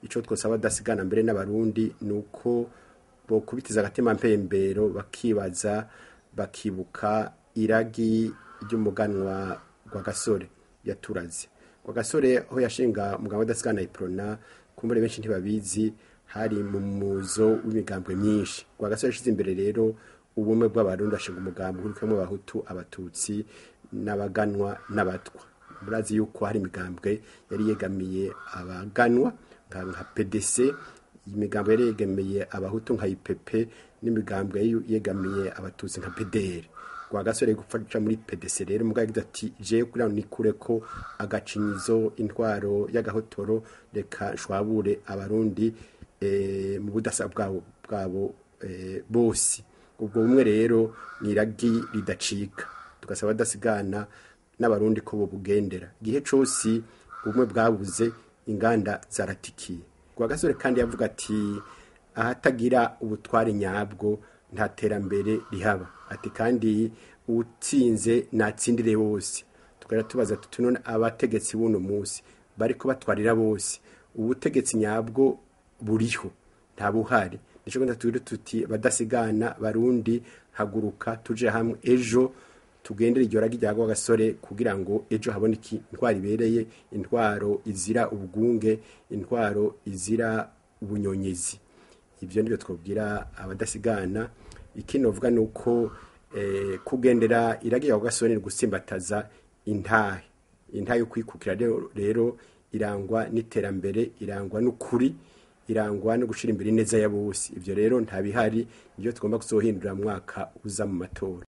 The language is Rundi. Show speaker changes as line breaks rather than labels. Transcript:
icyo twosaba adasigana mbere n'abarundi ni uko bokubitiza agatima mpembero bakibaza bakibuka iragi ry'umuganwa rwa gasore yaturaze rwa gasore aho yashinga umugabo adasigana iprona kumbure benshi ntibabizi hari mu muzo w'imigambwe myinshi rwa gasore yashize imbere rero ubumwe bw'abarundi ashinga umugambi urikamo abahutu abatutsi n'abaganwa n'abatwa murazi yuko hari imigambwe yari yegamiye abaganwa nka nka pdc imigambo yari yegamiye abahutu nka ipp n'imigambwe yari yegamiye abatutsi nka pdr rwa gasore gufasha muri pdc rero mugabo yagize ati je kugira ngo nikure ko agacinyizo intwaro y'agahotoro reka nshwabure abarundi eh, mu budasa bwabo bwabo eh, bose ubwo bumwe rero ni iragi ridacika tugasaba badasigana n'abarundi ko bobugendera igihe cose ubumwe bwabuze inganda zaratikiye rwa gasore kandi yavuga ati ahatagira ubutware nyabwo nta terambere rihaba ati kandi utsinze natsindire bose tukajya tubaza tuti none abategetsi b'uno munsi bari kubatwarira bose ubutegetsi nyabwo buriho nta buhari nicyo genda tubiri tuti badasigana barundi haguruka tuje hamwe ejo tugendere iryo ragi rya gasore kugira ngo ejo haboneke intwaro ibereye intwaro izira ubwunge intwaro izira ubunyonyezi ibyo nibyo twabwira abadasigana ikindi bavuga ni uko eh, kugendera iragi rya gasore ni gusimbataza intahe intahe yo kwikukira rero- rero irangwa n'iterambere irangwa n'ukuri irangwa no gushyira imbere ineza ya bose ibyo rero nta bihari nibyo tugomba kuzohindura mu mwaka uza mu matora